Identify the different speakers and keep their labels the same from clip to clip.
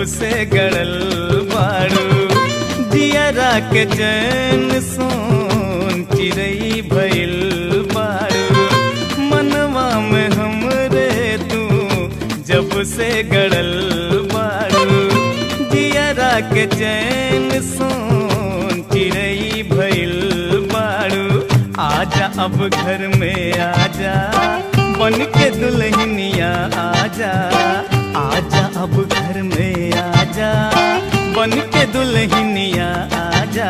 Speaker 1: से गड़ल बाड़ू दियरा के चैन सोन चिरई भइल बाड़ू मनवा में हमरे तू जब से गड़ल बाड़ू दियरा के चैन सोन चिरई भइल बाड़ू आजा अब घर में आजा बन के दुल्हनिया आजा आजा अब घर में आजा बन के दुल्हनिया आजा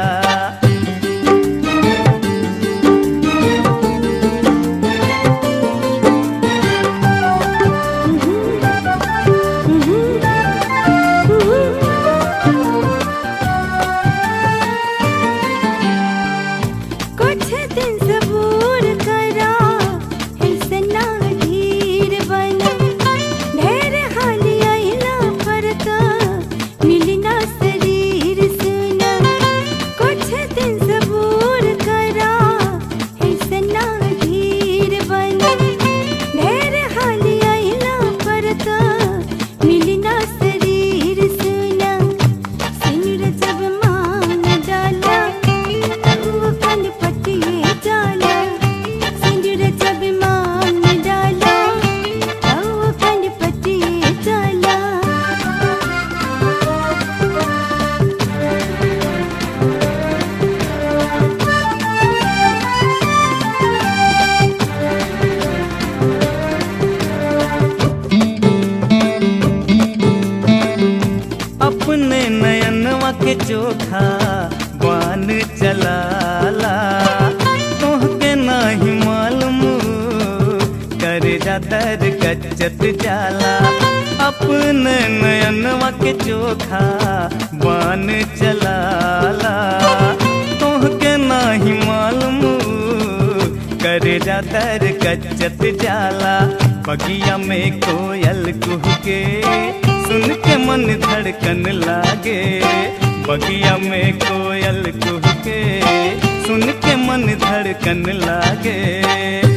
Speaker 2: कुछ दिन सबूर करा ऐसे ना धीर बना ढेर हाली आइला फरका मिलना शरीर सुना कुछ दिन सबूर करा ऐसे ना धीर बना ढेर हाली आइला फरका मिलना शरीर सुना सिनुर जब मान डाला वो कन पटिए डाला सिंदूर जब मान डाला वो कन पटिए डाला
Speaker 1: अपने नयनवा के चोखा बान चलाला तोहके नाही मालूम कर जातर कच्चत जाला अपने नयनवा के चोखा बान चलाला तोहके नाही मालूम कर जातर कच्चत जाला बगिया में कोयल कुहके सुन के मन धड़कन लागे बगिया में कोयल कुहके सुन के मन धड़कन लागे